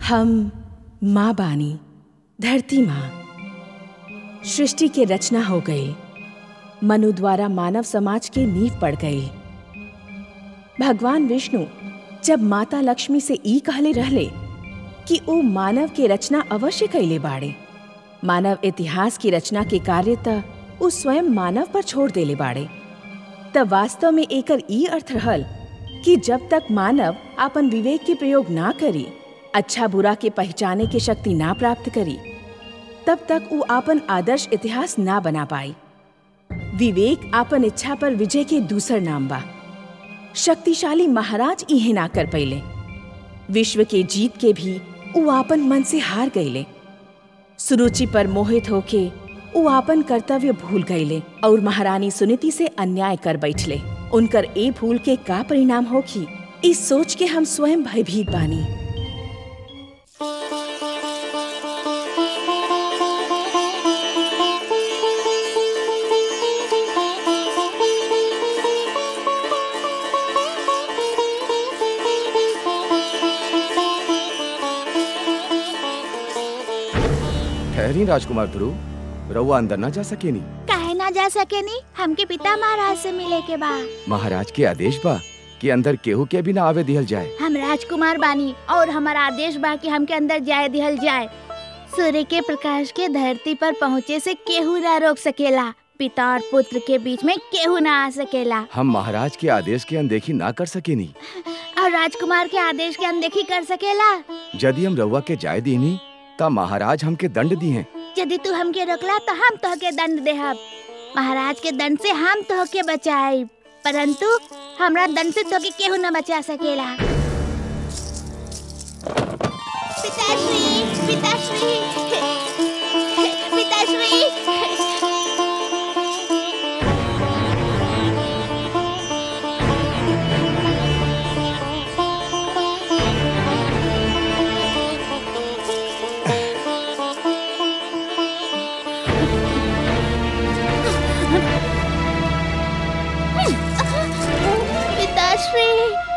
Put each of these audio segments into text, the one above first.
हम माँ बानी धरती माँ सृष्टि के रचना हो गई मनु द्वारा मानव समाज के नींव पड़ गई भगवान विष्णु जब माता लक्ष्मी से ई कहले रहले कि ओ मानव के रचना अवश्य कैले बाड़े मानव इतिहास की रचना के कार्य त उ स्वयं मानव पर छोड़ देले बाड़े तब वास्तव में एकर ई अर्थ रहल कि जब तक मानव अपन विवेक के प्रयोग ना करी अच्छा बुरा के पहचाने की शक्ति ना प्राप्त करी तब तक उ आपन आदर्श इतिहास ना बना पाई विवेक आपन इच्छा पर विजय के दूसर नाम बा शक्तिशाली महाराज इहे ना कर पैले विश्व के जीत के भी उ आपन मन से हार गईले सुरुचि पर मोहित होके उ आपन कर्तव्य भूल गईले और महारानी सुनीति से अन्याय कर बैठले उनकर ए भूल के का परिणाम होखी इस सोच के हम स्वयं भयभीत बानी ठहरी राजकुमार ध्रुव रउआ अंदर ना जा सकेनी काहे ना जा सके नी हमके पिता महाराज से मिले के बा महाराज के आदेश बा कि अंदर केहू के भी ना आवे दिहल जाए हम राजकुमार बानी और हमारा आदेश बा कि हमके अंदर जाए दिहल जाए सूर्य के प्रकाश के धरती पर पहुँचे से केहू ना रोक सकेला पिता और पुत्र के बीच में केहू ना आ सकेला हम महाराज के आदेश के अनदेखी ना कर सकेनी और राजकुमार के आदेश के अनदेखी कर सकेला यदि हम रउआ के जाय दीनी ता महाराज हमके दंड दी हैं यदि तू हमके रोकला तो हम तोहके दंड देहब महाराज के दंड से हम तोहके बचाई परंतु हमरा दंड से तोहके केहू न बचा सकेला पिताश्री पिताश्री पिताश्री पिताश्री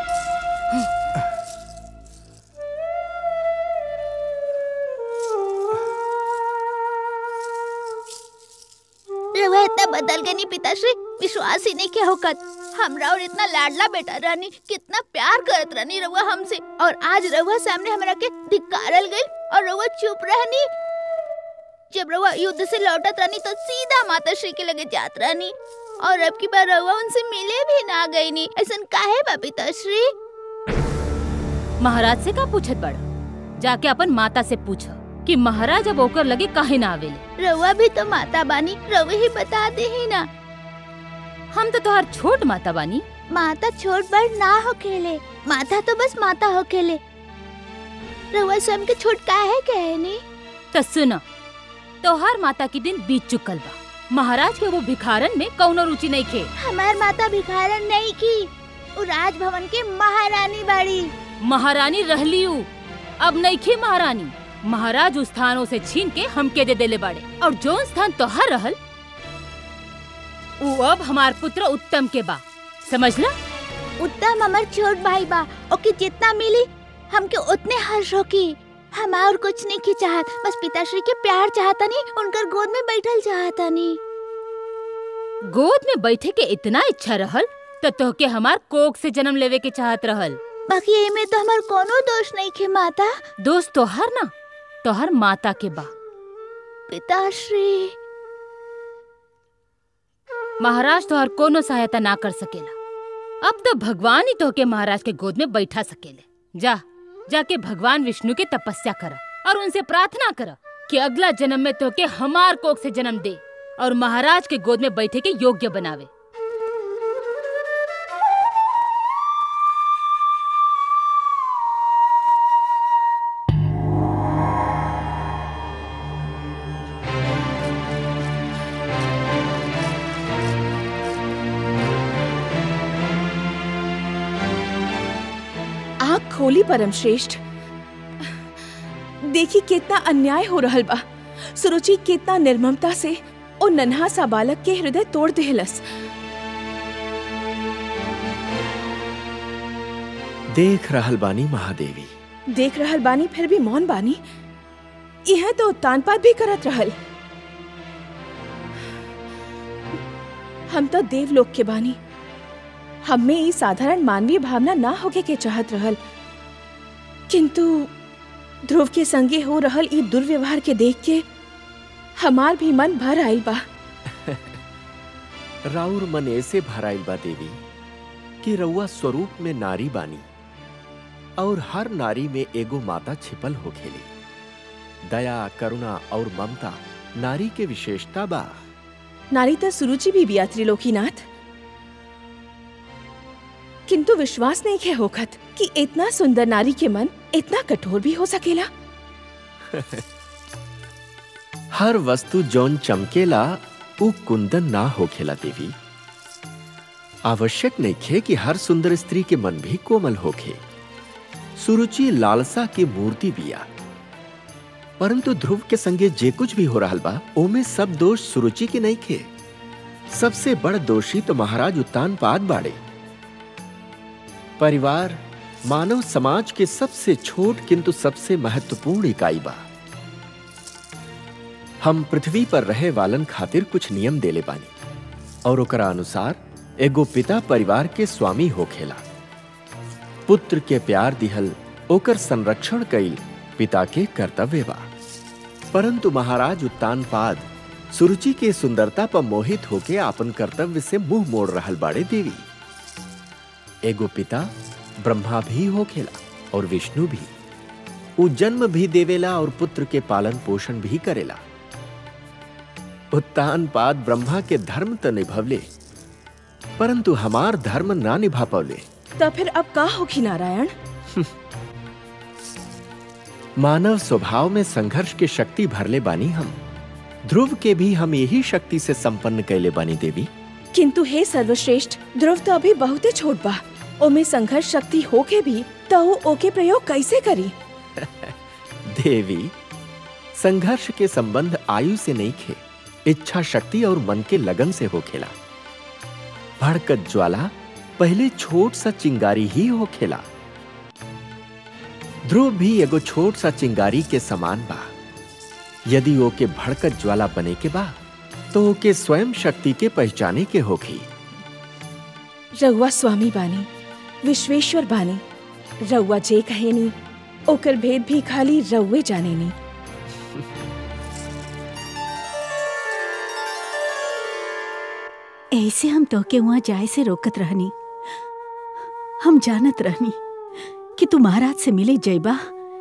रवा इतना बदल गई पिताश्री विश्वास ही नहीं के होकत हमरा और इतना लाडला बेटा रानी कितना प्यार करत रहनी रउआ हमसे और आज रउआ सामने हमरा के धिकारल गई और रउआ चुप रहनी जब रउआ युद्ध से लौटत रहनी तो सीधा माता श्री के लगे जात रहनी और अब की बार रउआ उनसे मिले भी ना गई नी ऐसन काहे बा पिताश्री महाराज से का पूछत बड़ जाके अपन माता से पूछ कि महाराज अब ओकर लगे काहे ना आवेले रउआ भी तो माता बानी रउआ ही बता दे ही ना हम तो तोहार छोट माता बानी माता छोट बड़ ना हो खेले माता तो बस माता हो खेले रउआ स्वयं के छोट काहे कहे नी तो सुन तोहार माता के दिन बीत चुकल बा महाराज के वो भिखारन में कौनो रुचि नहीं खे हमार माता भिखारन नहीं की वो राजभवन के महारानी बाड़ी महारानी रहली उ अब नहीं खे महारानी महाराज उस स्थानों से छीन के हमके दे देले बाड़े और जो स्थान तोहार रहल उ अब हमार पुत्र उत्तम के बा समझला उत्तम हमार छोट भाई बा ओके जितना मिली हमके उतने हर्ष होकी हम और कुछ नहीं की चाहत बस पिताश्री के प्यार चाहता नहीं उनकर गोद में बैठल चाहता नहीं गोद में बैठे के इतना इच्छा रहल तो तोहके हमार कोक से जन्म लेवे के चाहत रहल बाकी एमे तो हमार कोनो दोष नहीं खे माता दोस्त तोहर ना तोहर माता के बा पिताश्री महाराज तोहर कोनो सहायता ना कर सकेला अब तो भगवान ही तोहके महाराज के गोद में बैठा सकेले जा जाके भगवान विष्णु के तपस्या कर और उनसे प्रार्थना कर कि अगला जन्म में तोहके हमार कोख से जन्म दे और महाराज के गोद में बैठे के योग्य बनावे आँख खोली परम श्रेष्ठ देखी कितना अन्याय हो रहल बा सुरुचि कितना निर्ममता से ओ नन्हा सा बालक के हृदय तोड़ देहलस देख रहल बानी महादेवी देख रहल बानी फिर भी मौन बानी यह तो तानपात भी करत रहल हम तो देवलोक के बानी हमें ई साधारण मानवीय भावना ना होके के चाहत रहल किंतु ध्रुव के संगे हो रहल ई दुर्व्यवहार के देख के हमार भी मन भर आइल बा राउर मन ऐसे भराइल बा देवी कि रउआ स्वरूप में नारी बानी और हर नारी में एगो माता छिपल होखेली दया करुणा और ममता नारी के विशेषता बा नारी तो सुरुचि भी बिया त्रिलोकीनाथ किंतु विश्वास नहीं के होखत कि इतना सुंदर नारी के मन इतना कठोर भी हो सकेला हर वस्तु जौन चमकेला उ कुंदन ना होखेला देवी आवश्यक नइखे कि हर सुंदर स्त्री के मन भी कोमल होखे सुरुचि लालसा की मूर्ति बिया परंतु ध्रुव के संगे जे कुछ भी हो रहल बा ओमे सब दोष सुरुचि के नहीं खे सबसे बड़ दोषी तो महाराज उत्तानपाद बाड़े परिवार मानव समाज के सबसे छोट किंतु सबसे महत्वपूर्ण इकाई बा हम पृथ्वी पर रहे वालन खातिर कुछ नियम देले बानी और ओकरा अनुसार एगो पिता परिवार के स्वामी होखेला पुत्र के प्यार दिहल ओकर संरक्षण कईल पिता के कर्तव्य बा परंतु महाराज उत्तानपाद सुरुचि के सुंदरता पर मोहित होके आपन कर्तव्य से मुंह मोड़ रहल बाड़े देवी एगो पिता ब्रह्मा भी होखेला और विष्णु भी उ जन्म भी देवेला और पुत्र के पालन पोषण भी करेला उत्तानपाद ब्रह्मा के धर्म तो निभवले परंतु हमार धर्म ना निभा पवले तो फिर अब का होगी नारायण मानव स्वभाव में संघर्ष के शक्ति भरले बानी हम ध्रुव के भी हम यही शक्ति से संपन्न कैले बानी देवी किंतु हे सर्वश्रेष्ठ ध्रुव तो अभी बहुते छोट बा ओमे संघर्ष शक्ति होके भी तो वो ओके प्रयोग कैसे करी देवी संघर्ष के संबंध आयु से नहीं खे इच्छा शक्ति और मन के लगन से होखेला भड़कत ज्वाला पहले छोट सा चिंगारी ही होखेला ध्रुव भी एगो छोट सा चिंगारी के समान बा यदि ओके भड़कत ज्वाला बने के बा तो ओके स्वयं शक्ति के पहचाने के होगी रउआ स्वामी बानी विश्वेश्वर बानी रउआ जे कहेनी ओकर भेद भी खाली रउए जानेनी ऐसे हम तोके वहां जाए से रोकत रहनी हम जानत रहनी कि तू महाराज से मिले जैबा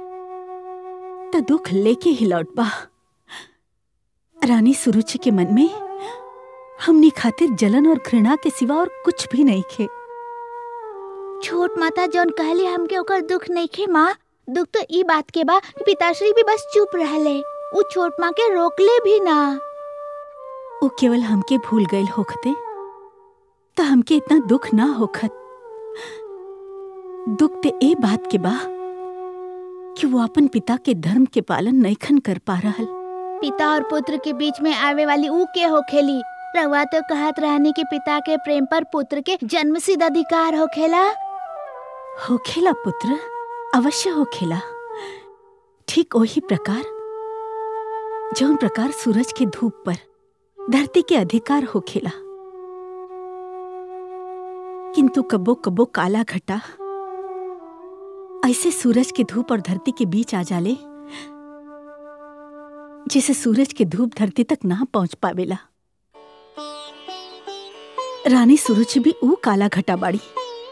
त दुख लेके ही लौट बा रानी सुरुचि के मन में हमनी खातिर जलन और घृणा के सिवा और कुछ भी नहीं खे छोट माता जौन कहली हमके ओकर दुख नहीं खे माँ दुख तो ई बात के बा कि पिताश्री भी बस चुप रहले उ छोट माँ के रोकले भी ना वो केवल हमके भूल गए होखते त हमके इतना दुख ना होखत दुख ते ए बात के बा कि वो अपन पिता के धर्म के पालन नैखन कर पा रहल पिता और पुत्र के बीच में आवे वाली ऊ के होखेली रवा तो कहत रहनी कि पिता के प्रेम पर पुत्र के जन्मसिद्ध अधिकार होखेला होखेला पुत्र अवश्य होखेला ठीक वही प्रकार जौन प्रकार सूरज के धूप पर धरती के अधिकार होखेला किंतु कबो कबो काला घटा ऐसे सूरज के धूप और धरती के बीच आ जाले जिसे सूरज के धूप धरती तक ना पहुंच पावेला रानी सूरज भी ऊ काला घटा बाड़ी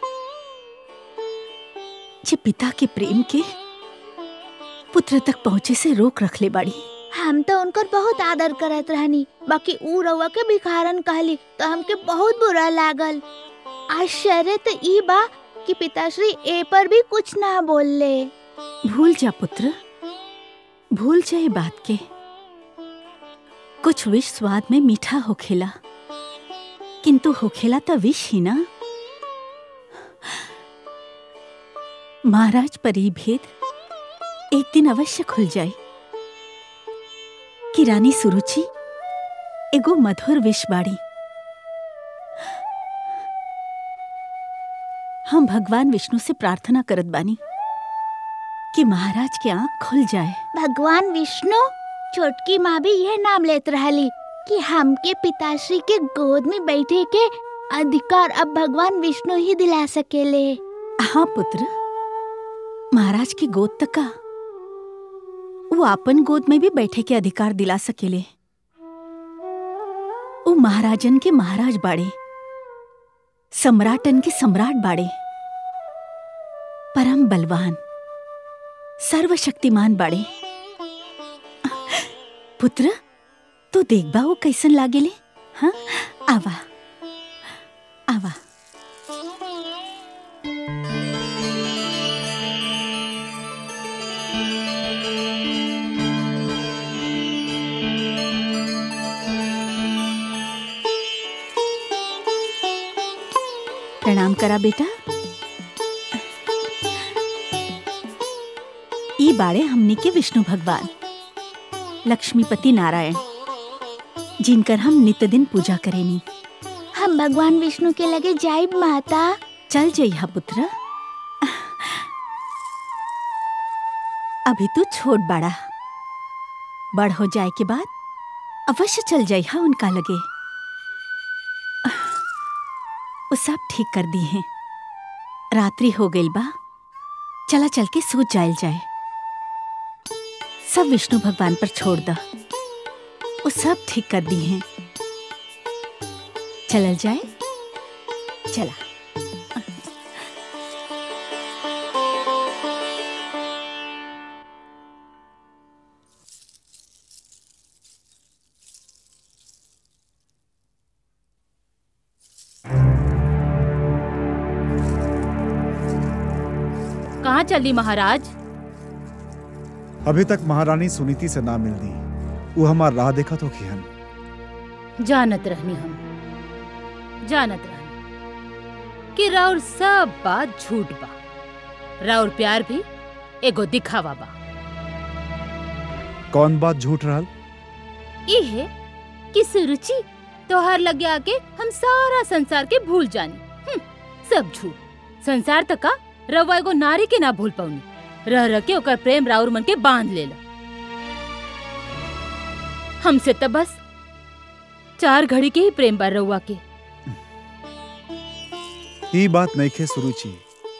जे पिता के प्रेम के पुत्र तक पहुंचे से रोक रख ले बाड़ी हम तो उनकर बहुत आदर करत रहनी बाकी ऊ रउआ के भिखारन कहली तो हमके बहुत बुरा लागल आश्चर्य तो ई बा कि पिताश्री ए पर भी कुछ ना बोलले भूल जा पुत्र भूल जा ये बात के कुछ विष स्वाद में मीठा होखेला किंतु होखेला तो विष ही ना महाराज पर ई भेद एक दिन अवश्य खुल जाए कि रानी सुरुचि एगो मधुर विष बाड़ी हम भगवान विष्णु से प्रार्थना करत बानी कि महाराज की आंख खुल जाए भगवान विष्णु छोटकी माँ भी यह नाम लेत रहली कि हमके पिताश्री के गोद में बैठे के अधिकार अब भगवान विष्णु ही दिला सकेले हाँ पुत्र महाराज की गोद तक का वो आपन गोद में भी बैठे के अधिकार दिला सकेले वो महाराजन के महाराज बाड़े सम्राटन के सम्राट बाड़े परम बलवान सर्वशक्तिमान बाड़े पुत्र तू देखबा वो कैसन लागेले हाँ आवा आवा प्रणाम करा बेटा ई बाड़े हमनी के विष्णु भगवान लक्ष्मीपति नारायण जिनकर हम नित्य दिन पूजा करेनी हम भगवान विष्णु के लगे जाइब माता चल जइहा पुत्र अभी तू छोट बड़ा बड़ हो जाए के बाद अवश्य चल जाइहा उनका लगे वो सब ठीक कर दी हैं रात्रि हो गई बा चला चल के सूत जायल जाए सब विष्णु भगवान पर छोड़ द वो सब ठीक कर दी हैं चलल जाए चला कहाँ चली महाराज अभी तक महारानी सुनीति से ना मिलनी वो हमार राह देखा तो खिहन जानत रहनी हम जानत रहनी कि राउर सब बात झूठ बा राउर प्यार भी एगो दिखावा बा कौन बात झूठ रहल ई है कि सुरुचि तोहार लगे आके हम सारा संसार के भूल जानी हम्म, सब झूठ संसार तक का रवा एगो नारी के ना भूल पाऊनी रह रह के ओकर प्रेम राउर मन के बांध लेला हमसे त बस चार घड़ी के ही प्रेम बा रउआ के ई बात नहीं खे सुरुचि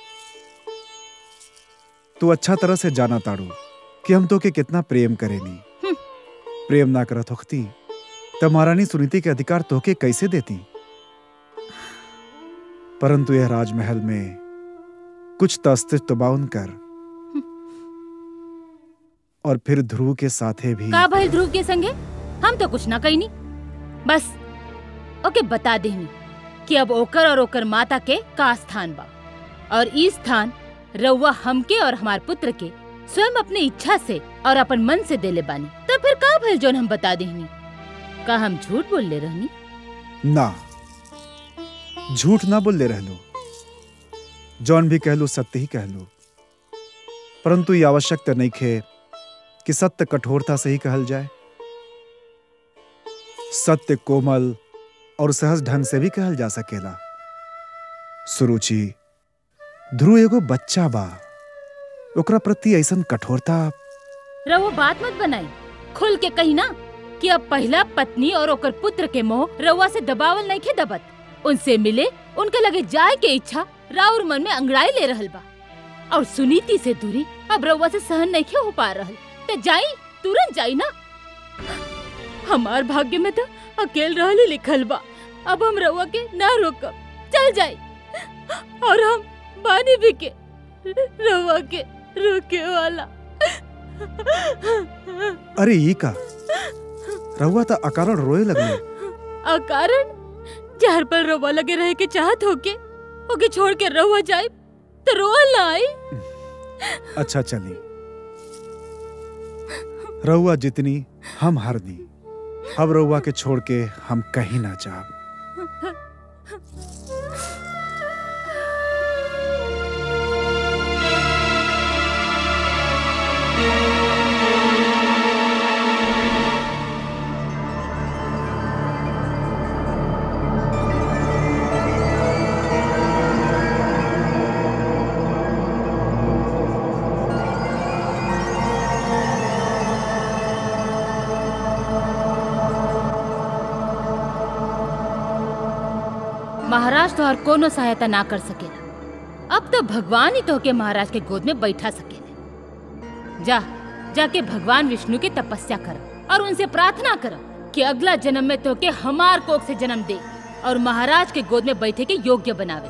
तू अच्छा तरह से जाना ताड़ू कि हम तो के कितना प्रेम करेनी हम्म। प्रेम ना करत होखती तब महारानी सुनीति के अधिकार तोहके कैसे देती परंतु यह राजमहल में कुछ तो अस्तित्व बाउन कर और फिर ध्रुव के साथे भी का भइल ध्रुव के संगे हम तो कुछ ना कहीनी बस ओके बता देनी कि अब ओकर और ओकर माता के का स्थान बा और ई स्थान रउआ हमके और हमार पुत्र के स्वयं अपने इच्छा से और अपन मन से देले बानी तो फिर का भइल जोन हम बता देनी का हम झूठ बोल ले रहनी ना झूठ ना बोल ले रहलो जौन भी कहलो सत्य ही कहलो परंतु ये आवश्यक तो नहीं खे कि सत्य कठोरता से ही कहल जाए सत्य कोमल और सहज ढंग से भी कहल जा सकेला सुरुचि ध्रुव एगो बच्चा बा ओकरा प्रति ऐसन कठोरता रउआ बात मत बनाई खुल के कही ना कि अब पहला पत्नी और ओकर पुत्र के मोह रउआ से दबावल नहीं खे दबत उनसे मिले उनके लगे जाए के इच्छा राउर मन में अंगड़ाई ले रहल बा और सुनीति से दूरी अब रउआ से सहन नहीं खे हो पा रहल ते जाई तुरंत जाई ना हमार भाग्य में तो अकेल रहल ही लिखल बा अब हम रउआ के ना रोकब चल जाई और हम बानी भी के रउआ के रोके वाला अरे ये का रहुआ तो अकारण रोए लगने अकारण जहर पर रोवा लगे रहे के चाहत होके ओके छोड़ के रहुआ जाए तो रोआ ना आई अच्छा चली रहुआ जितनी हम हरनी अब रहुआ के छोड़ के हम कहीं ना जाब महाराज तो हर कोनो सहायता ना कर सकेला अब तो भगवान ही तोहके महाराज के गोद में बैठा सकेले जा जाके भगवान विष्णु की तपस्या कर और उनसे प्रार्थना कर कि अगला जन्म में तोहके हमार कोख से जन्म दे और महाराज के गोद में बैठे के योग्य बनावे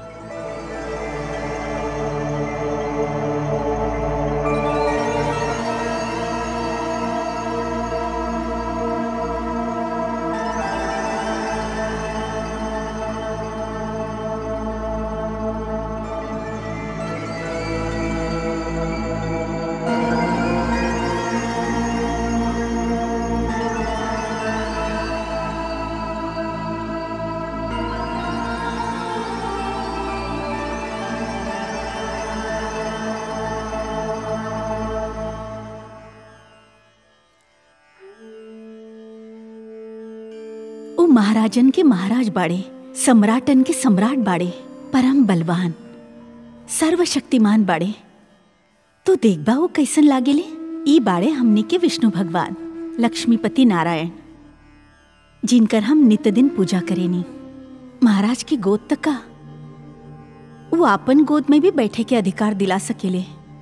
उ महाराजन के महाराज बाड़े सम्राटन के सम्राट बाड़े परम बलवान सर्वशक्तिमान बाड़े तो देखबा वो कैसन लागेले ई बाड़े हमने के विष्णु भगवान लक्ष्मीपति नारायण जिनकर हम नित्य दिन पूजा करेनी महाराज की गोद तक का वो आपन गोद में भी बैठे के अधिकार दिला सकेले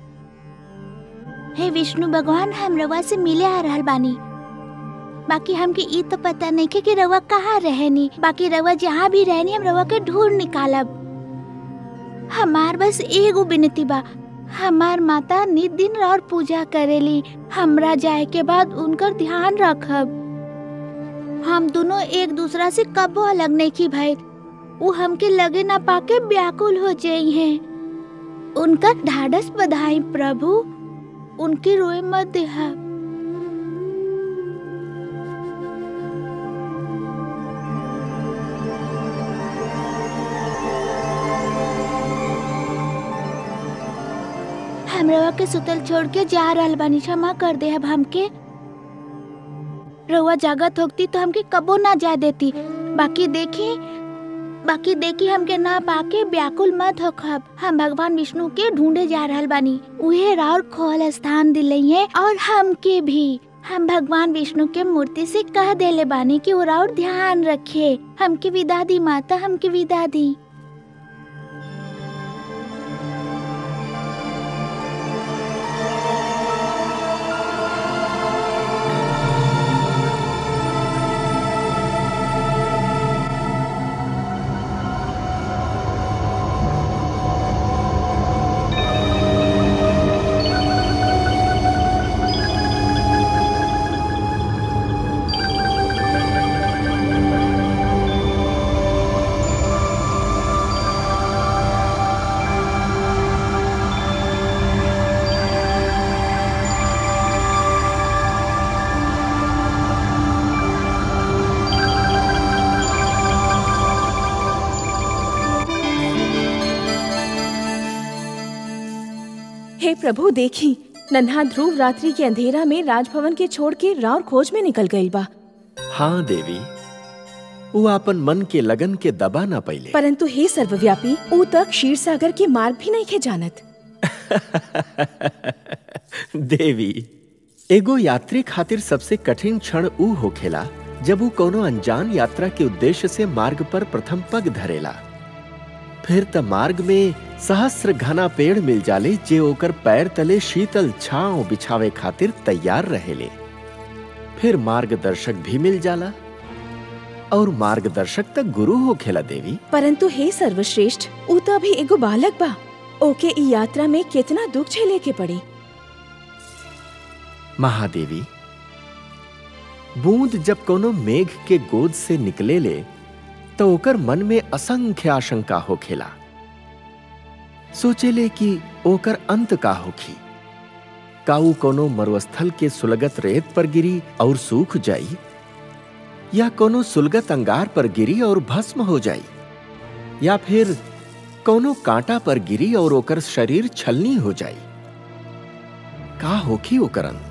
हे विष्णु भगवान हम रवा से मिले आ रहल बानी बाकी हमके ई तो पता नहीं के कि रवा कहाँ रहनी बाकी रवा जहाँ भी रहनी हम रवा के ढूंढ निकालब हमार बस एगो विनती बा हमार माता नित दिन और पूजा करेली हमरा जाए के बाद उनकर ध्यान रखब हम दोनों एक दूसरा से कबो अलग नहीं की भाई वो हमके लगे ना पाके व्याकुल हो जाई हैं उनका ढाढ़स बधाई प्रभु उनके रोए मत देहा हम रवा के सुतल छोड़ के जा रहल बानी क्षमा कर दे अब हमके रउआ जागत होती तो हमके कबो ना जा देती बाकी देखी बाकी देखी हमके ना पाके व्याकुल मत हो खब हम भगवान विष्णु के ढूंढे जा रहल बानी उहे राउर खोल स्थान दिलई है और हमके भी हम भगवान विष्णु के मूर्ति से कह देले बानी कि वो राउर ध्यान रखे हमके विदा दी माता हमके विदा दी हे प्रभु देखी नन्हा ध्रुव रात्रि के अंधेरा में राजभवन के छोड़ के राउर खोज में निकल गई बा हाँ देवी वो अपन मन के लगन के दबा ना पहिले परंतु हे सर्वव्यापी ऊ तक क्षीर सागर के मार्ग भी नहीं खे जानत देवी एगो यात्री खातिर सबसे कठिन क्षण ऊ होखेला जब वो कोनो अनजान यात्रा के उद्देश्य से मार्ग पर प्रथम पग धरेला फिर त मार्ग में सहस्र घना पेड़ मिल जाले जे ओकर पैर तले शीतल छांव बिछावे खातिर तैयार रहेले फिर मार्गदर्शक भी मिल जाला और मार्गदर्शक तक गुरु होखेला देवी परंतु हे सर्वश्रेष्ठ ऊ तो अभी एगो बालक बा ओके ई यात्रा में कितना दुख झेले के पड़ी महादेवी बूंद जब कोनो मेघ के गोद से निकले ले तो ओकर मन में असंख्य आशंका होखेला सोचेले कि ओकर अंत का होखी काऊ कोनो मरुस्थल के सुलगत रेत पर गिरी और सूख जाई या कोनो सुलगत अंगार पर गिरी और भस्म हो जाई या फिर कोनो कांटा पर गिरी और ओकर शरीर छलनी हो जाई का होखी ओकर अंत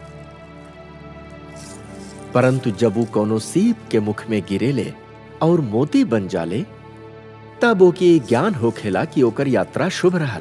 परंतु जब वो कोनो सीप के मुख में गिरेले और मोती बन जाले तब ओके ज्ञान होखेला कि ओकर यात्रा शुभ रहल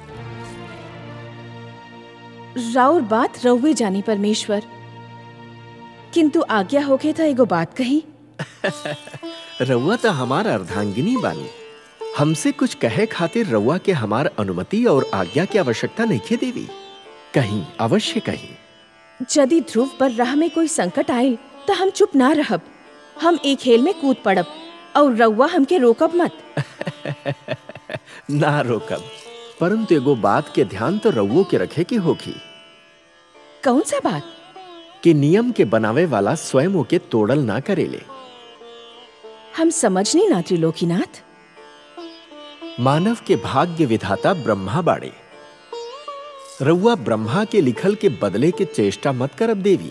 राउर बात रउवे जानी परमेश्वर किंतु आज्ञा होके था एगो बात कही रउआ तो हमार अर्धांगिनी बानी हमसे कुछ कहे खातिर रउआ के हमार अनुमति और आज्ञा की आवश्यकता नहीं खे देवी कहीं अवश्य कहीं यदि ध्रुव पर राह में कोई संकट आए तो हम चुप ना रहब हम एक खेल में कूद पड़ब और रउआ हमके रोकब मत ना रोकब परंतु एगो बात के ध्यान तो रउओ के रखे की होगी कौन सा बात कि नियम के बनावे वाला स्वयं ओके तोड़ल ना करेले हम समझनी ना त्रिलोकीनाथ मानव के भाग्य विधाता ब्रह्मा बाड़े रउआ ब्रह्मा के लिखल के बदले के चेष्टा मत करब देवी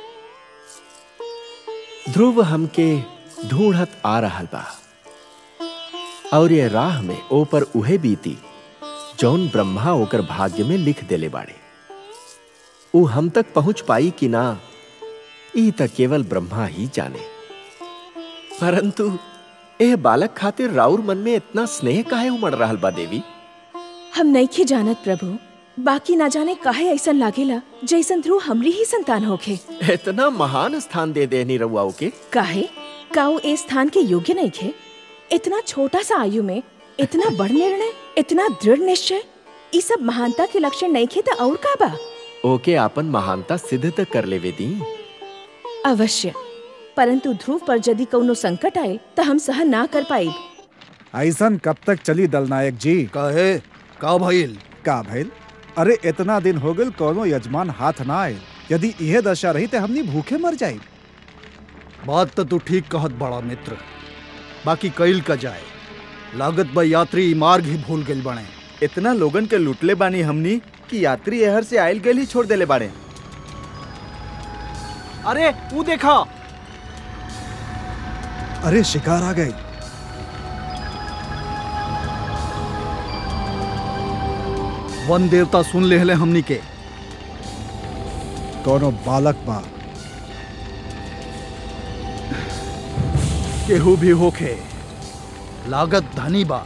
ध्रुव हमके ढूंढत आ रहल बा और ये राह में ओ पर उहे बीती जौन ब्रह्मा ओकर भाग्य में लिख देले बाड़े ऊ हम तक पहुंच पाई कि ना ई तक केवल ब्रह्मा ही जाने परंतु एह बालक खातिर राउर मन में इतना स्नेह काहे उमड़ रहल बा देवी हम नहीं जानत प्रभु बाकी ना जाने काहे ऐसा लागेला जैसन ध्रुव हमरी ही संतान होखे इतना महान स्थान दे देनी रउआ के काहे काऊ ए स्थान के योग्य नहीं खे इतना छोटा सा आयु में इतना बड़ निर्णय इतना दृढ़ निश्चय ई सब महानता के लक्षण नहीं खे तो और का बा ओके आपन महानता सिद्ध तक कर लेवे दी अवश्य परंतु ध्रुव पर यदि कौनो संकट आए तो हम सहन ना कर पाई ऐसन कब तक चली दलनायक जी कहे का भइल का भइल अरे इतना दिन हो गल कोनो यजमान हाथ ना आए यदि इहे दशा रही तो हमनी भूखे मर जाई बात तो तू ठीक कहत बड़ा मित्र बाकी कईल का जाए लागत बा यात्री ई मार्ग ही भूल गइल बने इतना लोगन के लुटले बानी हमनी कि यात्री एहर से आयल गल ही छोड़ देले बाड़े अरे तू देखा अरे शिकार आ गई वन देवता सुन ले हले हमनी के कोनो बालक बा केहू भी होखे लागत धनी बा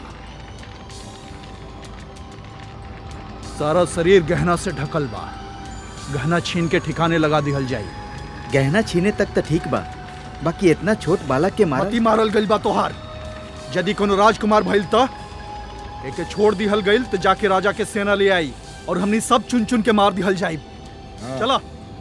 सारा शरीर गहना से ढकल बा गहना छीन के ठिकाने लगा दिहल जाई गहना छीने तक तो ठीक बा बाकी इतना छोट बालक के मारा मती मारल गइल बा तोहार यदि कोनो राजकुमार भइल त एके छोड़ दिहल गइल त जाके राजा के सेना ले आई और हमनी सब चुन चुन के मार दिहल जाई चला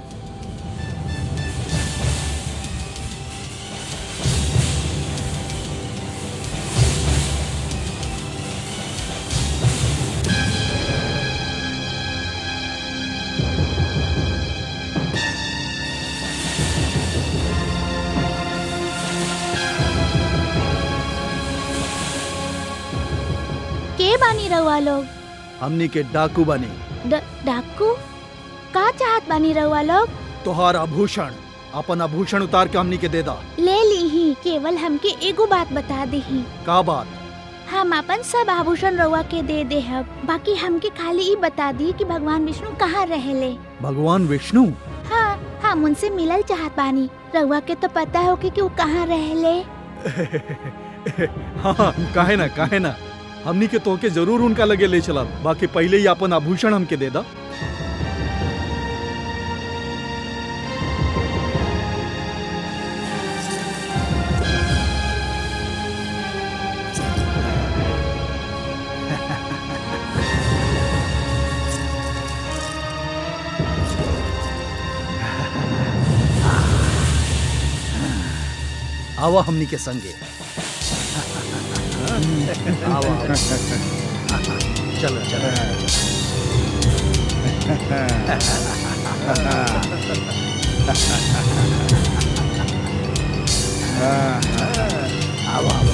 के बानी रहुआ लोग हमनी के डाकू बनी ड- डाकू का चाहत बानी रहुआ लोग तोहार आभूषण अपन आभूषण उतार के हमनी के दे दा ले ली ही केवल हमके एगो बात बता दे ही का बात हम अपन सब आभूषण रउआ के दे दे हब बाकी हमके खाली ई बता दी कि भगवान विष्णु कहाँ रहेले भगवान विष्णु हाँ हम उनसे मिलल चाहत बानी रउआ के तो पता हो कि वो कहाँ रहेले हाँ काहे ना काहे ना हमनी के तोहके जरूर उनका लगे ले चला बाकी पहले ही अपन आभूषण हमके दे दा आवा हमनी के संगे आवा आवा। चलो चलो आवा आवा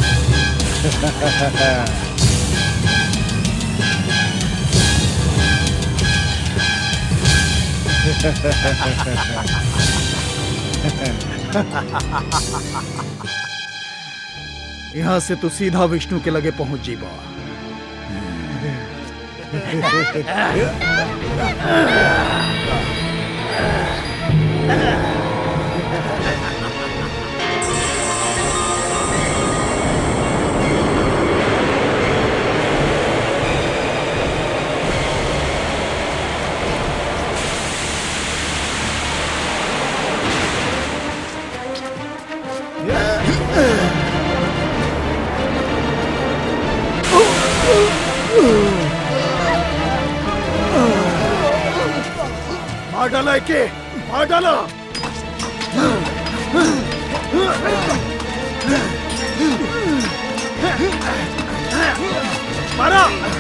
यहाँ से तो सीधा विष्णु के लगे पहुंच जीबा मार डाला के मार डाला मारा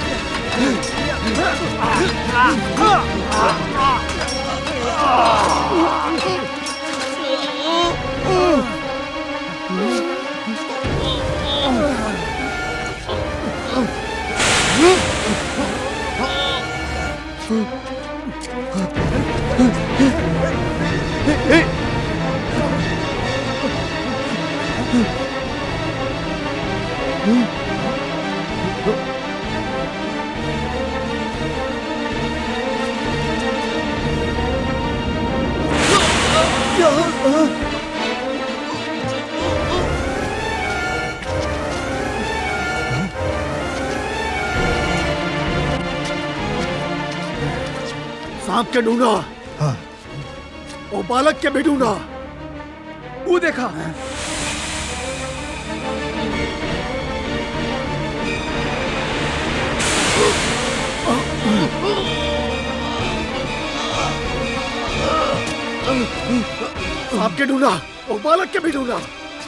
सांप के ढूंढा हाँ वो बालक के भी ढूंढा वो देखा सांप के ढूंढा वो बालक के भी ढूंढा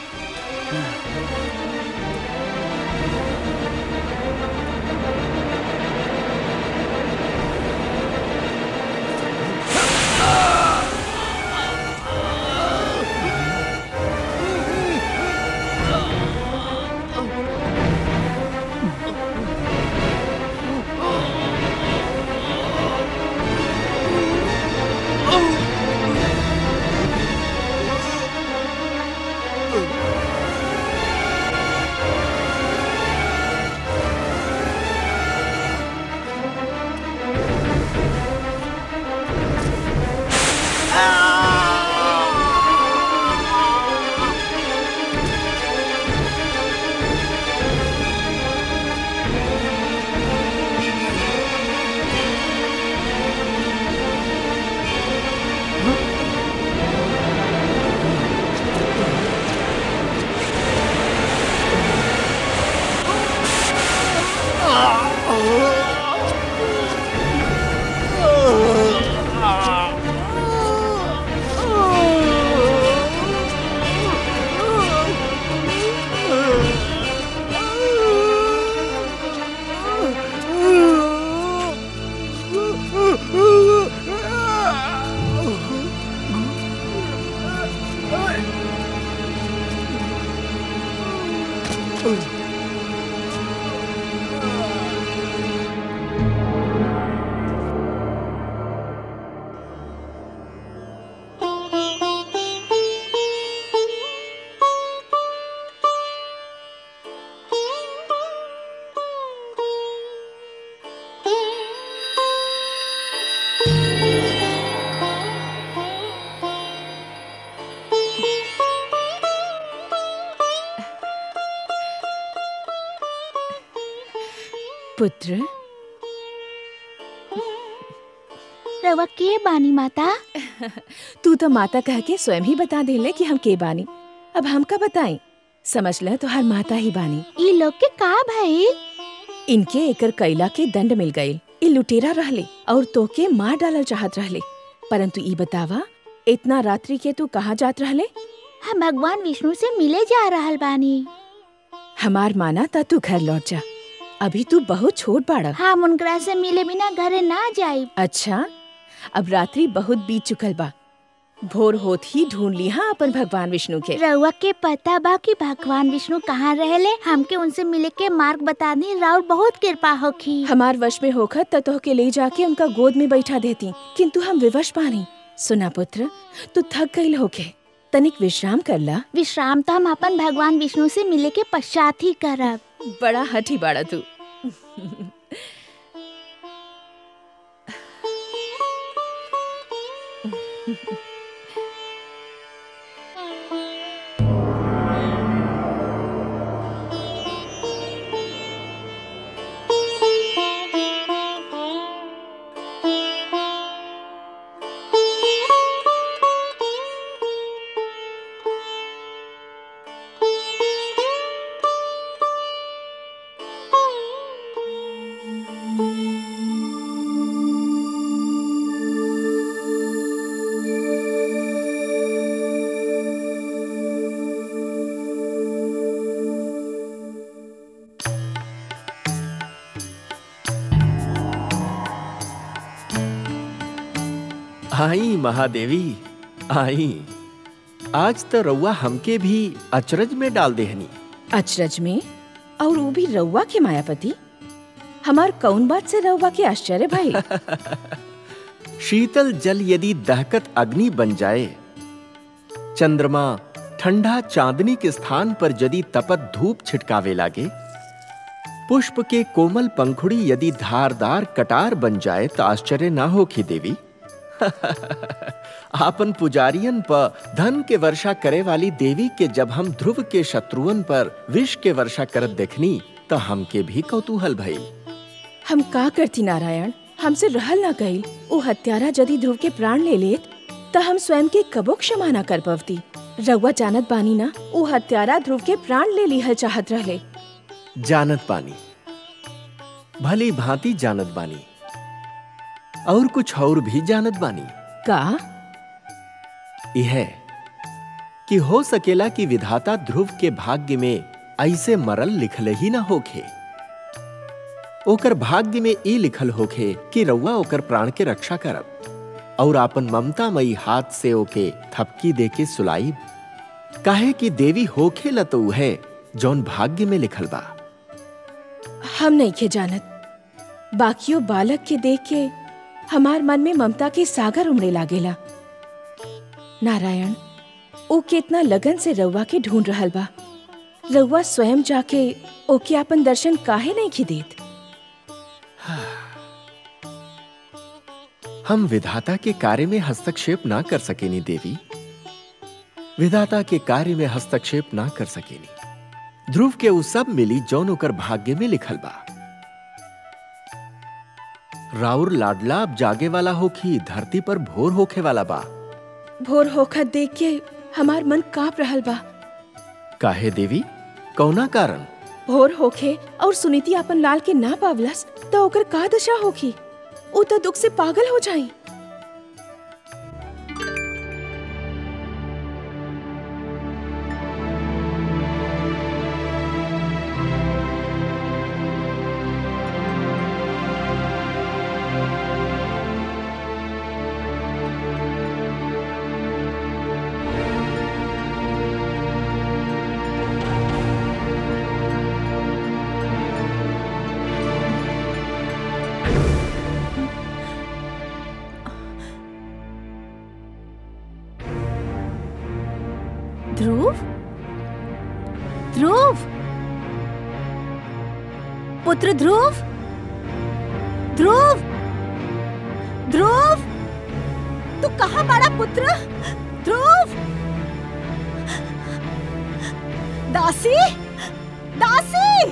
पुत्र रवा के बानी माता तू तो माता कह के स्वयं ही बता देले कि हम के बानी अब हम का बताएं समझ ले तो हर माता ही बानी ई लोग के का भाई इनके एकर कैला के दंड मिल गए ई लुटेरा रहले और तोके मार डालल चाहत रहले परंतु ई बतावा इतना रात्रि के तू कहाँ जात रहले हम भगवान विष्णु से मिले जा रहल बानी हमार माना ता तू घर लौट जा अभी तू बहुत छोट बाड़ा हम उनकरा से मिले बिना घरे ना जाई अच्छा अब रात्रि बहुत बीत चुकल बा भोर होत ही ढूंढ ली हाँ अपन भगवान विष्णु के रउआ के पता बा कि भगवान विष्णु कहाँ रहले हमके उनसे मिले के मार्ग बता दी राउर बहुत कृपा होखी हमार वश में होखत त तोहके ले जाके उनका गोद में बैठा देती किंतु हम विवश पानी सुना पुत्र तू थक गईल होके तनिक विश्राम कर ला विश्राम तो हम अपन भगवान विष्णु से मिले के पश्चात ही करब बड़ा हठी बाड़ा तू आई महादेवी आई आज तो रउआ हमके भी अचरज में डाल देहनी अचरज में और वो भी रउआ के मायापति हमार कौन बात से रउआ के आश्चर्य भाई शीतल जल यदि दहकत अग्नि बन जाए चंद्रमा ठंडा चांदनी के स्थान पर यदि तपत धूप छिटकावे लागे पुष्प के कोमल पंखुड़ी यदि धारदार कटार बन जाए तो आश्चर्य ना हो की देवी आपन पुजारियन पर धन के वर्षा करे वाली देवी के जब हम ध्रुव के शत्रुअन पर विष के वर्षा करत देखनी तो हमके भी कौतूहल भइल हम का करती नारायण हमसे रहल ना गई वो हत्यारा यदि ध्रुव के प्राण ले लेत त हम स्वयं के कबो क्षमा ना कर पवती रउआ जानत बानी ना वो हत्यारा ध्रुव के प्राण ले लिहल चाहत रहले जानत बानी भली भांति जानत बानी और कुछ और भी जानत बानी का यह कि हो सकेला कि विधाता ध्रुव के भाग्य में ऐसे मरल लिखल ही ना होखे ओकर भाग्य में ई लिखल होखे कि रउआ ओकर प्राण के रक्षा करब और आपन ममतामयी हाथ से ओके थपकी दे के सुलाई काहे कि देवी होखे ल तो है जौन भाग्य में लिखल बा हम नहीं के जानत बाकियों बालक के देख के हमार मन में ममता के सागर उमड़े लागेला नारायण ओ कितना लगन से रउआ के ढूंढ रहल बा रउआ स्वयं जाके ओके अपन दर्शन काहे नहीं की देत हम विधाता के कार्य में हस्तक्षेप ना कर सकेनी देवी विधाता के कार्य में हस्तक्षेप ना कर सकेनी ध्रुव के उ सब मिली जौन ओकर भाग्य में लिखल बा राउर लाडला अब जागे वाला होखी धरती पर भोर होखे वाला बा भोर होखत देख के हमार मन कांप रहल बा काहे देवी कौना कारण भोर होखे और सुनीति अपन लाल के ना पावलस तो ओकर का दशा होखी उ तो दुख से पागल हो जाई ध्रुव ध्रुव पुत्र ध्रुव ध्रुव ध्रुव तू कहाँ बड़ा पुत्र ध्रुव दासी दासी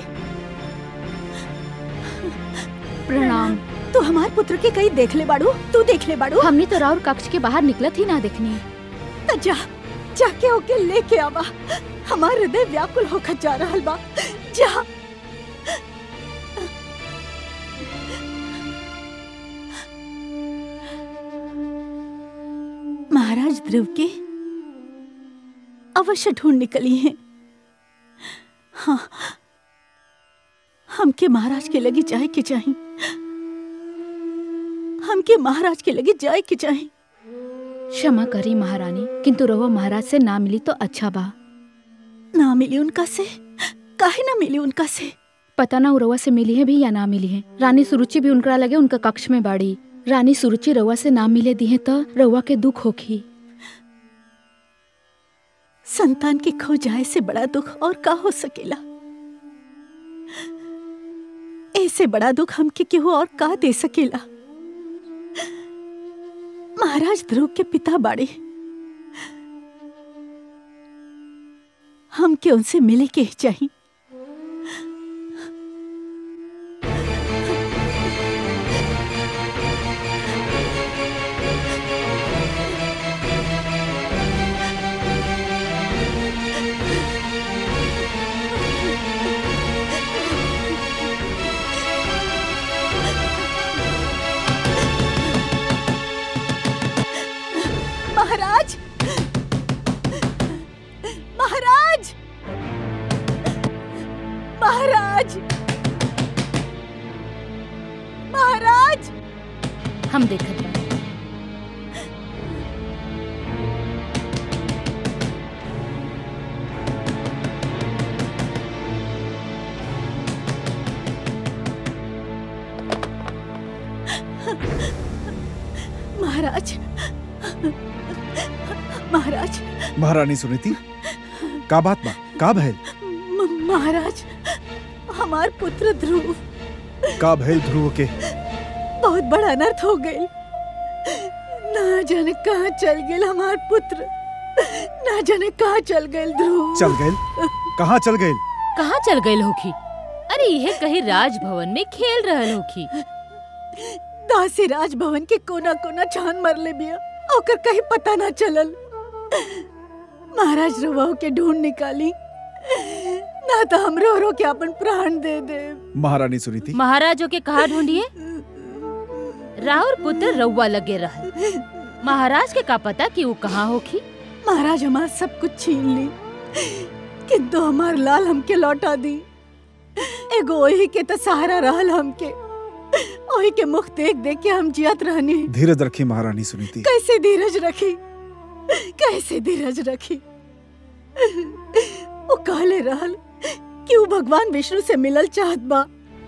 प्रणाम तू हमार पुत्र के कहीं देख ले बाड़ू तू देख ले बाड़ू हमने तो राउर कक्ष के बाहर निकलत ही ना देखनी त जा जाके ओके लेके आवा हमार हृदय व्याकुल होकर जा रहल बा जा महाराज ध्रुव के अवश्य ढूंढ निकली हैं हाँ हमके महाराज के लगे जाए के चाही हमके महाराज के लगे जाए के चाही क्षमा करी महारानी किंतु रहो महाराज से ना मिली तो अच्छा बा ना मिली उनका से काहे ना मिली उनका से पता ना उ रउआ से मिली है भी या ना मिली है रानी सुरुचि भी उनकरा लगे उनका कक्ष में बाड़ी रानी सुरुचि रउआ से ना मिले दी है तो रउआ के दुख होखी संतान के खो जाए से बड़ा दुख और का हो सकेला ऐसे बड़ा दुख हमके केहू और का दे सकेला महाराज ध्रुव के पिता बाड़े हमके उनसे मिले के ही चाहिए महाराज महाराज महाराज महाराज महारानी सुनीति का बात बा का भैल म- महाराज हमार पुत्र ध्रुव का भैल ध्रुव के बहुत बड़ा अनर्थ हो गई ना जाने कहाँ चल गए हमार पुत्र ना जाने कहाँ चल गए ध्रुव चल गए कहाँ चल गए कहाँ चल गई होखी अरे यह कहीं राजभवन में खेल रहल होखी दासी राजभवन के कोना कोना छान मर ले बिया ओकर कहीं पता ना चलल महाराज रवा के ढूंढ निकाली ना तो हम रो रो के अपन प्राण दे दे महारानी सुनीति महाराजों के कहा ढूंढिए राहुल पुत्र रउआ लगे रहल महाराज के का पता कि वो कहाँ होखी महाराज हमार सब कुछ छीन ली किंतु हमार लाल हमके लौटा दी एगो ओही के तो सहारा रहल हमके ओही के मुख देख देख के हम जियत रहनी धीरज रखी महारानी सुनीति कैसे धीरज रखी कैसे धीरज रखी वो कहले रहल कि वो भगवान विष्णु से मिलल चाहत बा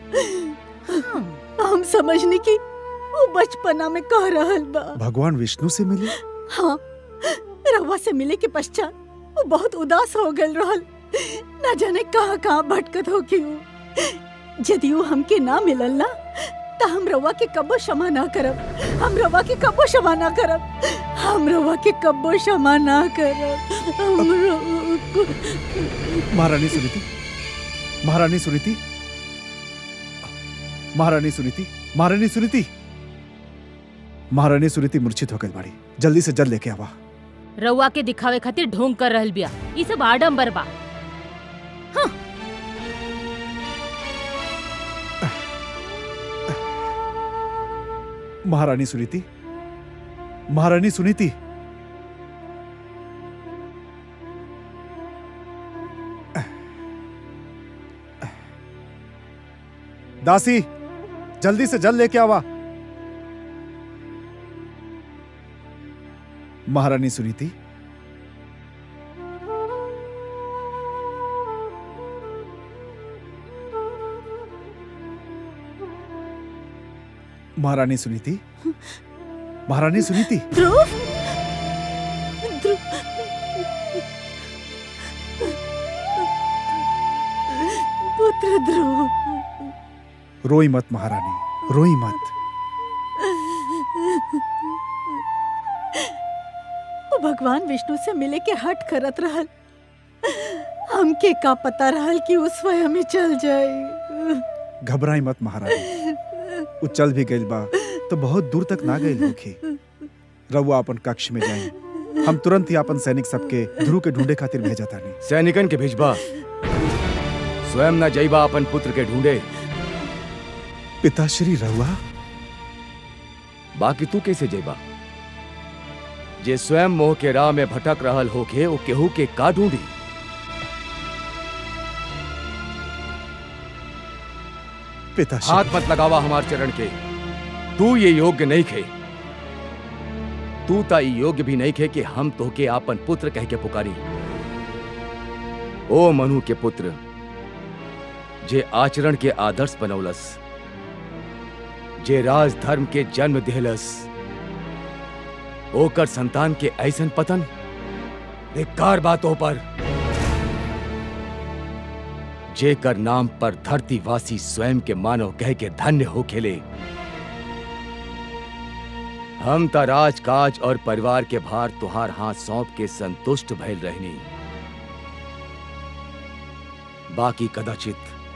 हम समझनी कि वो बचपना में कह रहल बा भगवान विष्णु से मिले हाँ रवा से मिले के पश्चात वो बहुत उदास हो गल रहल ना जाने कहाँ कहाँ भटकत हो कि यदि वो हमके ना मिलल ना तो हम रवा के कब्बो क्षमा ना करब हम रवा के कब्बो क्षमा ना करब हम रवा के कब्बो क्षमा ना करब हम रवा को- महारानी सुनीति महारानी सुनीति महारानी सुनीति महारानी सुनीति महारानी सुनीति मूर्छित हो गई बाड़ी जल्दी से जल्द लेके आवा रउआ के दिखावे खातिर ढोंग कर रहल बिया ई सब आडम्बर बा महारानी सुनीति महारानी सुनीति दासी जल्दी से जल्द लेके आवा महारानी सुनीति महारानी सुनीति महारानी सुनीति ध्रुव ध्रुव पुत्र ध्रुव रोई मत महारानी रोई मत वो भगवान विष्णु से मिले के हट करत रहल हमके का पता रहल कि उस स्वयं ही चल जाए घबराई मत महारानी वो चल भी गई बा तो बहुत दूर तक ना गई होखी रउआ अपन कक्ष में जाई हम तुरंत ही अपन सैनिक सबके ध्रुव के ढूंढे खातिर भेजा तानी सैनिकन के भेजबा स्वयं न जईबा अपन पुत्र के ढूंढे पिताश्री रउआ बाकी तू कैसे जईबा जे स्वयं मोह के राह में भटक रहल होके ओ केहू के का ढूंढी पिताश्री हाथ मत लगावा हमार चरण के तू ये योग्य नहीं खे तू ता ई योग्य भी नहीं खे कि हम तोहके आपन पुत्र कह के पुकारी ओ मनु के पुत्र जे आचरण के आदर्श बनौलस जे राज धर्म के जन्म दिहलस ओकर संतान के ऐसन पतन धिक्कार बातों पर जेकर नाम पर धरतीवासी स्वयं के मानव कह के धन्य हो खेले हम त राजकाज और परिवार के भार तुहार हाथ सौंप के संतुष्ट भइल रहनी बाकी कदाचित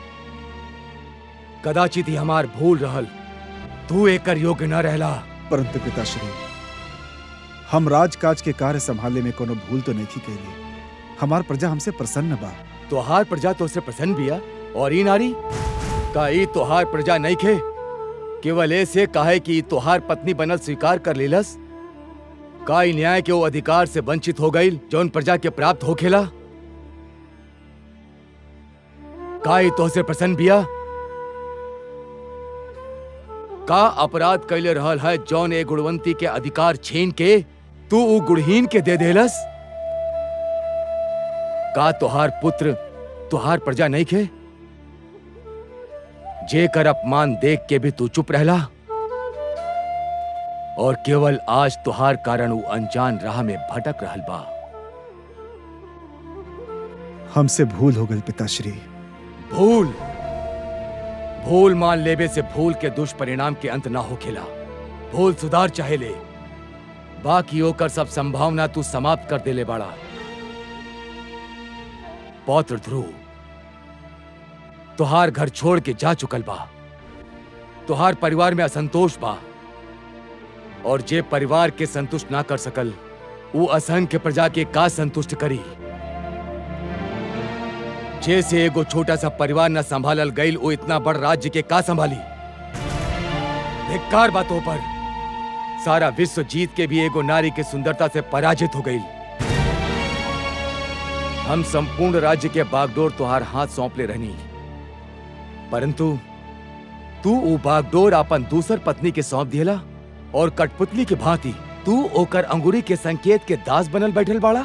कदाचित ही हमार भूल रहल तू एकर योग्य न रहला परंतु पिताश्री हम राजकाज के कार्य संभाले में कोनो भूल तो नहीं कैली हमार प्रजा हमसे प्रसन्न बा तोहार प्रजा तो से प्रसन्न बिया और ई नारी का ई तोहार प्रजा नहीं खे केवल ऐसे काहे कि ई तोहार पत्नी बनल स्वीकार कर लेलस का ई न्याय के वो अधिकार से वंचित हो गई जौन प्रजा के प्राप्त होखेला का ई तोहसे प्रसन्न बिया का अपराध कैले रहल है जौन ए गुणवंती के अधिकार छीन के तू उ गुणहीन के दे देलस का तोहार पुत्र तोहार प्रजा नहीं खे जे कर अपमान देख के भी तू चुप रहला और केवल आज तुहार कारण उ अनजान राह में भटक रहल बा हमसे भूल हो गई पिताश्री भूल भूल मान लेवे से भूल के दुष्परिणाम के अंत ना होखेला भूल सुधार चाहे ले बाकी होकर सब संभावना तू समाप्त कर देले बाड़ा पौत्र ध्रुव तुहार घर छोड़ के जा चुकल बा तुहार परिवार में असंतोष बा और जे परिवार के संतुष्ट ना कर सकल वो असंख्य प्रजा के का संतुष्ट करी जैसे एगो छोटा सा परिवार न संभालल गईल वो इतना बड़ राज्य के का संभाली धिक्कार बातों पर सारा विश्व जीत के भी एगो नारी के सुंदरता से पराजित हो गई हम संपूर्ण राज्य के बागडोर तुहार हाथ सौंप ले रहनी परंतु तू वो बागडोर अपन दूसर पत्नी के सौंप दियला और कठपुतली के भांति तू ओकर अंगूरी के संकेत के दास बनल बैठल बाड़ा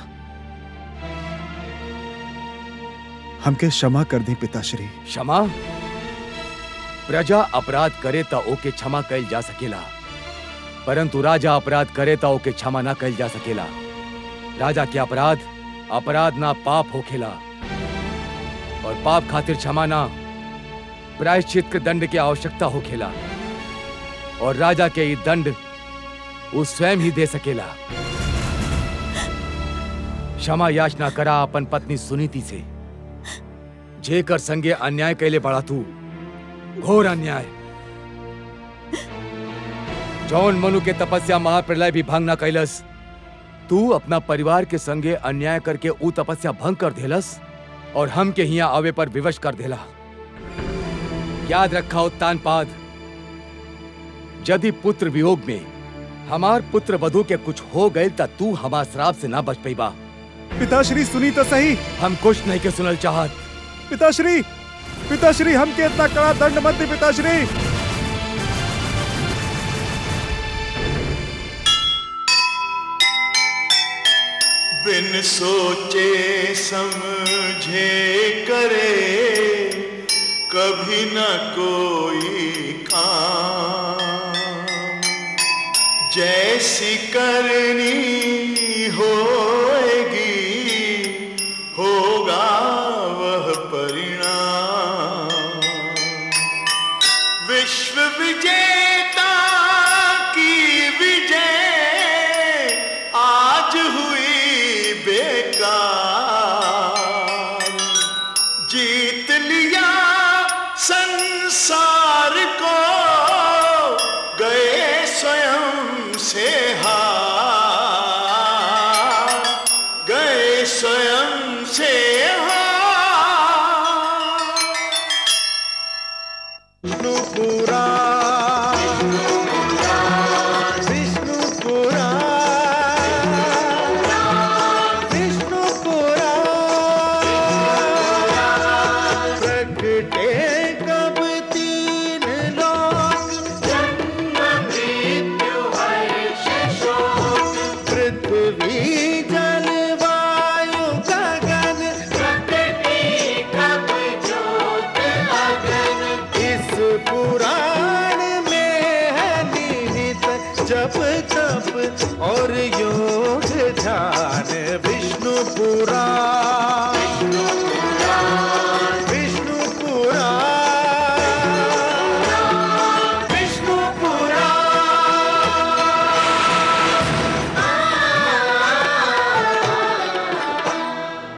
हमके क्षमा कर दी पिताश्री क्षमा प्रजा अपराध करे त ओके क्षमा कैल जा सकेला परंतु राजा अपराध करे त ओके क्षमा ना कैल जा सकेला राजा के अपराध अपराध ना पाप होखेला और पाप खातिर क्षमा ना प्रायश्चित के दंड की आवश्यकता होखेला और राजा के ये दंड वो स्वयं ही दे सकेला क्षमा याचना करा अपन पत्नी सुनीति से जेकर संगे अन्याय कैले बड़ा तू घोर अन्याय जौन मनु के तपस्या महाप्रलय भी भंग न कैलस तू अपना परिवार के संगे अन्याय करके ऊ तपस्या भंग कर देलस और हम के हिया आवे पर विवश कर देला याद रखा उत्तान पाद यदि पुत्र वियोग में हमार पुत्र वधु के कुछ हो गए त तू हमार श्राप से ना बच पैबा पिताश्री सुनी तो सही हम कुछ नहीं के सुनल चाहत पिताश्री पिताश्री हमके इतना कड़ा दंड मत दी पिताश्री बिन सोचे समझे करे कभी न कोई काम जैसी करनी होएगी होगा वह परिणाम विश्व विजेता की विजय आज हुई बेकार जीत लिया संसार को गए स्वयं से हार गए स्वयं से हार विष्णुपुरा विष्णुपुरा विष्णुपुरा प्रगटे कब तीन लोक जन्म मृत्यु पृथ्वी जल वायु गगन प्रकृति कब ज्योत अगन इस पुराण में है निहित जप तप और योग